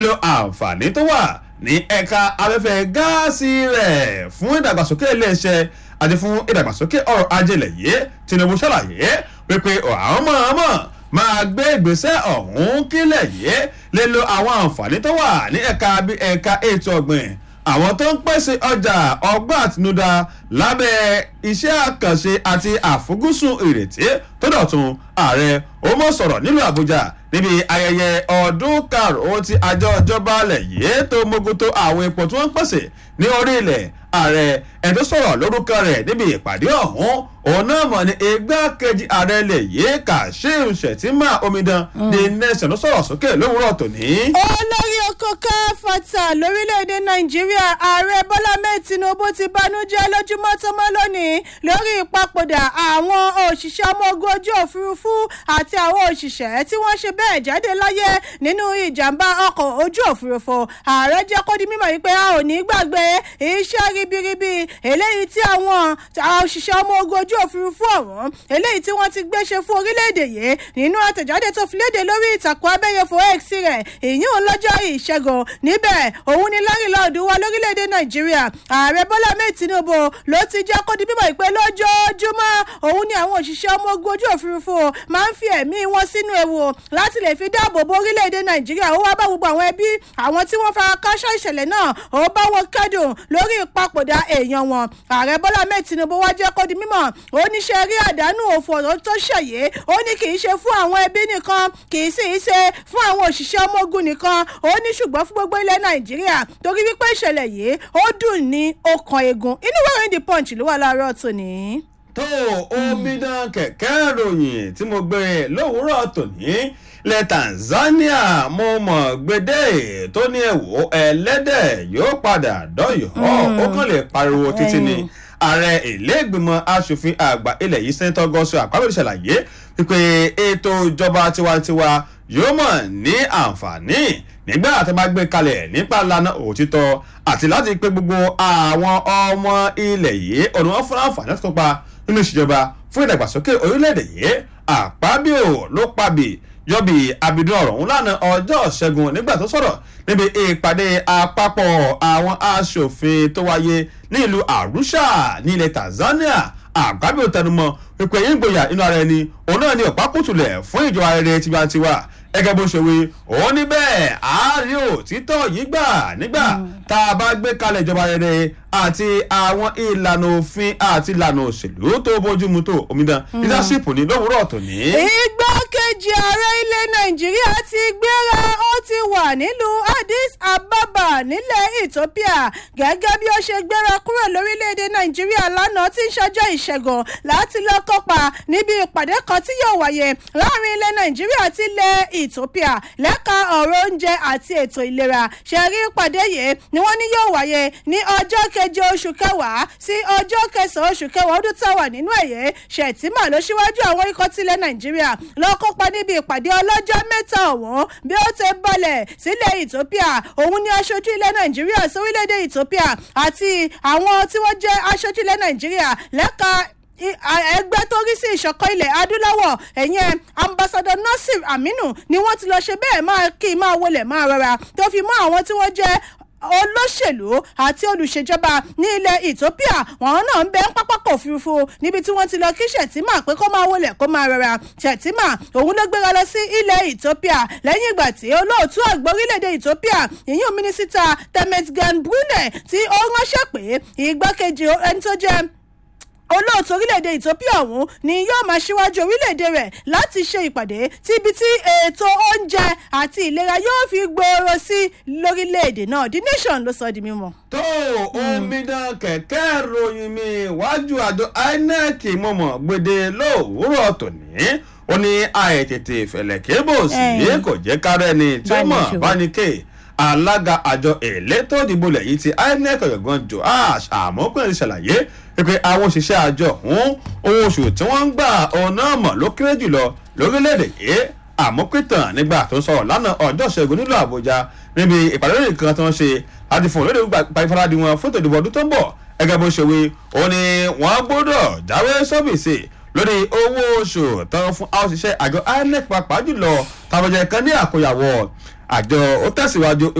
lo àǹfààní tó wà ní ẹ̀ka afẹ́fẹ́ gáàsì rẹ̀ fún ìdàgbàsókè iléeṣẹ́ àti fún ìdàgbàsókè ọrọ̀ ajé ilẹ̀ yìí Tinubu ṣàlàyé wípé àwọn mọ̀ọ́mọ̀ máa gbé ìgbésẹ̀ ọ̀hún kílẹ̀ yìí lè lo àwọn àǹfààní tó wà ní ẹ̀ka bí ẹ̀ka ètò ọ̀gbìn àwọn tó ń pèsè ọjà ọgbọ́n àtinúdá lábẹ́ iṣẹ́ àkànṣe àti àfojúsùn ìrètí tó dọ̀tun ààrẹ ó mọ̀ sọ̀rọ̀ nílùú Àbújá níbi ayẹyẹ ọdún karùn-ún tí àjọ ìjọba alẹ̀ yìí tó mójútó àwọn epo tí wọ́n ń pèsè ní orí ilẹ̀ ààrẹ ẹni tó sọ̀rọ̀ lórúkọ rẹ̀ níbi ìpàdé ọ̀hún òun náà mọ̀ ní igbákejì ààrẹ ilẹ̀ yìí Kashim Shettima Omidan ní nation ló sọ̀rọ̀ sókè lówùúrọ̀ tòní. olórí oko káfàtà lórílẹ̀‐èdè nàìjíríà ààrẹ bọ́lá mẹ́ẹ̀ tinubu ti banújẹ́ lójúmọ́ tó mọ́ lónìí lórí ìpapòdà àwọn òṣìṣẹ́ ọmọ ogun ojú òfurufú àti àwọn òṣìṣẹ́ tí wọ́n ṣe bẹ́ẹ̀ jáde láyé nínú ìjàmbá ọkọ̀ ojú òfurufú ààrẹ jẹ́ kó di mímọ̀ yìí pé a ò ní gbàgbé iṣẹ́ ribiribi eléyìí tí àwọn òṣìṣẹ́ ọmọ ogun ojú òfurufú ọ̀hún eléyìí tí wọ́n ti gbé ṣe fún orílẹ̀-èdè yìí nínú àtẹ̀jáde tó fi léde lórí ìtàkùn abẹ́yẹfò x rẹ̀ ìyún lọ́jọ́ ìṣẹ́gun níbẹ̀ òun ni lárílọ́ọ̀dù wa lórílẹ̀‐èdè nàìjíríà ààrẹ bọ́lá mẹ́ẹ̀ tinubu ló ti jẹ́ kó di bíbọ̀ ìpè lójoojúmọ́ òun ni àwọn òṣìṣẹ́ ọmọ ogun ojú òfurufú máa ń fi ẹ̀mí wọn sínú ewu láti lè fi dáàbò bo orílẹ̀‐èdè nàìjíríà ó wá bá gbogbo àwọn ẹbí àwọn tí wọ́n fara káṣọ́ ìṣẹ̀lẹ̀ náà ó bá wọn kẹ́dùn lórí ìpapòdà èèyàn wọn ààrẹ bọ́lá mẹ́ẹ̀ tinubu wá jẹ́ kó di mímọ̀ ó ní ṣe rí àdánù òfò tó ṣẹ̀yẹ ó ní kì í ṣe fún àwọn ẹbí nìkan kì í sì í ṣe fún àwọn òṣìṣẹ́ ọmọ ogun nìkan ó ní ṣùgbọ́n fún gbogbo ilẹ̀ nàìjíríà torí wípé ìṣẹ̀lẹ̀ yìí ó dùn ní ọkàn egun inú wẹ́rẹ́ the punch ló wà láàárọ̀ tòní. tó omidan kẹ̀kẹ́ ìròyìn tí mo gbé lówùúrọ̀ tòní ilẹ̀ Tanzania mo mọ̀ gbédè tó ní ẹ̀wò ẹlẹ́dẹ̀ yóò padà dọ́yọ̀ ó kàn lè pariwo títí ni ààrẹ ìlẹ́gbìmọ̀ asòfin àgbà ilẹ̀ yìí sẹ́ńtọ́ gọ́sọ̀ àpábẹ̀rẹ̀ ṣàlàyé wípé ètò ìjọba tiwantiwa yóò mọ̀ ní àǹfààní nígbà tí a bá gbé kalẹ̀ nípa ìlànà òtítọ́ àti láti pé gbogbo àwọn ọmọ ilẹ̀ yìí ọ̀nà wọn fún àǹfààní láti kópa nínú ìṣèjọba fún ìdàgbàsókè orílẹ̀-èdè yìí àpábíò ló pàbí yọbi abidun ọ̀rọ̀ ọ̀hún lánàá ọjọ́ ṣẹ́gun nígbà tó sọ̀rọ̀ níbi ìpàdé àpapọ̀ àwọn aṣòfin tó wáyé ní ìlú Arusha ní ilẹ̀ Tanzania àgbábíò tẹnumọ́ pípẹ́ yín gboyà inú ara ẹni òun náà ní ọ̀pákùtùlẹ̀ fún ìjọba rere tiwantiwa gẹ́gẹ́ bó ṣe wí òun ní bẹ́ẹ̀ àárí òtítọ́ yìí gbà nígbà tá a bá gbé kalẹ̀ ìjọba rere àti àwọn ìlànà òfin àti ìlànà òṣèlú tó bójúmu tó omidan leadership ní lówùúrọ̀ tòní. igbákejì ààrẹ ilẹ̀ nàìjíríà ti gbéra ó ti wà nílùú addis ababa nílẹ̀ ethiopia gẹ́gẹ́ bí ó ṣe gbéra kúrò lórílẹ̀‐èdè nàìjíríà lánàá tí ń ṣọjọ́ ìṣẹ́gun láti lọ kópa níbi ìpàdé kan tí yóò wáyé láàrin ilẹ̀ nàìjíríà àti ilẹ̀ ethiopia lẹ́ka ọ̀rọ̀ oúnjẹ àti ètò ìlera ṣẹ̀rí ìpàdé yìí ni wọ́n ní yóò wáyé ní ọjọ́ keje oṣù kẹwàá sí ọjọ́ kẹsàn-án oṣù kẹwàá ọdún táwà nínú ẹ̀yẹ ṣètìmá ló ṣíwájú àwọn ikọ̀ tilẹ̀ nàìjíríà lọ kópa níbi ìpàdé ọlọ́jọ́ mẹ́ta ọ̀hún bí ó ti balẹ̀ sílẹ̀ ethiopia òun ni aṣojú ilẹ̀ nàìjíríà sórílẹ̀-èdè ethiopia àti àwọn tí wọ́n jẹ́ aṣojú ilẹ̀ nàìjíríà lẹ́ka ẹgbẹ́ tó rí sí ìṣọ̀kan ilẹ̀ adúláwọ̀ ẹ̀yẹn ambassador nasir aminu ni wọ́n ti lọ ṣe bẹ́ẹ̀ máa kí máa wọlé máa rọra tó fi mọ́ àwọn tí wọ́n jẹ́ olóṣèlú àti olùṣèjọba ní ilẹ̀ ethiopia wọn náà ń bẹ ń pápákọ̀ òfurufú níbi tí wọ́n ti lọ kí ṣètìmá pé kó máa wọlé kó máa rọra ṣètìmá òun ló gbéra lọ sí ilẹ̀ ethiopia lẹ́yìn ìgbà tí olóòtú àgbà orílẹ̀-èdè ethiopia ìyún mínísítà temetgan brunei tí ó ránṣẹ́ pé ìgbákejì ẹni tó jẹ́ olóòtú orílẹ̀-èdè ethiopia ọ̀hún ni yóò máa ṣíwájú orílẹ̀-èdè rẹ̀ láti ṣe ìpàdé tíbi tí ètò oúnjẹ àti ìlera yóò fi gbòòrò sí lórílẹ̀-èdè náà the nation ló sọ di mímọ̀. tó omidan kẹ̀kẹ́ ròyìn mi wájú àjọ inec mọ̀mọ́ gbèdé lówùúrọ̀ tòní ó ní àìtètè ìfẹ̀lẹ̀ kébò sí kò jẹ́ kárẹ́ ni tí ó mọ̀ bánikè alága àjọ elétò ìdìbò lẹ́yìn tí inec ọ̀yọ̀gbọ́n joash àmọ́kùnrin ṣàlàyé pé àwọn òṣìṣẹ́ àjọ ọ̀hún owó oṣù tí wọ́n ń gbà ọ̀nà mọ̀ ló kéré jùlọ lórílẹ̀‐èdè yìí àmọ́pìtàn nígbà tó ń sọ̀rọ̀ lánàá ọjọ́ ìṣẹ́gun nílùú àbújá níbi ìpàdé lórí nǹkan tó ń ṣe láti fún olóde ìfaradì wọn fún ìtòdìbò ọdún tó ń bọ̀ gẹ́gẹ́ bó ṣe wí ó ní wọ́n gbọ́dọ̀ jáwé sọ́bìsì lórí owó oṣù tán fún àwọn òṣìṣẹ́ àjọ inec pàápàá jùlọ tàbọ̀jẹ̀ kan ní àkóyàwó àjọ ó tẹ̀síwájú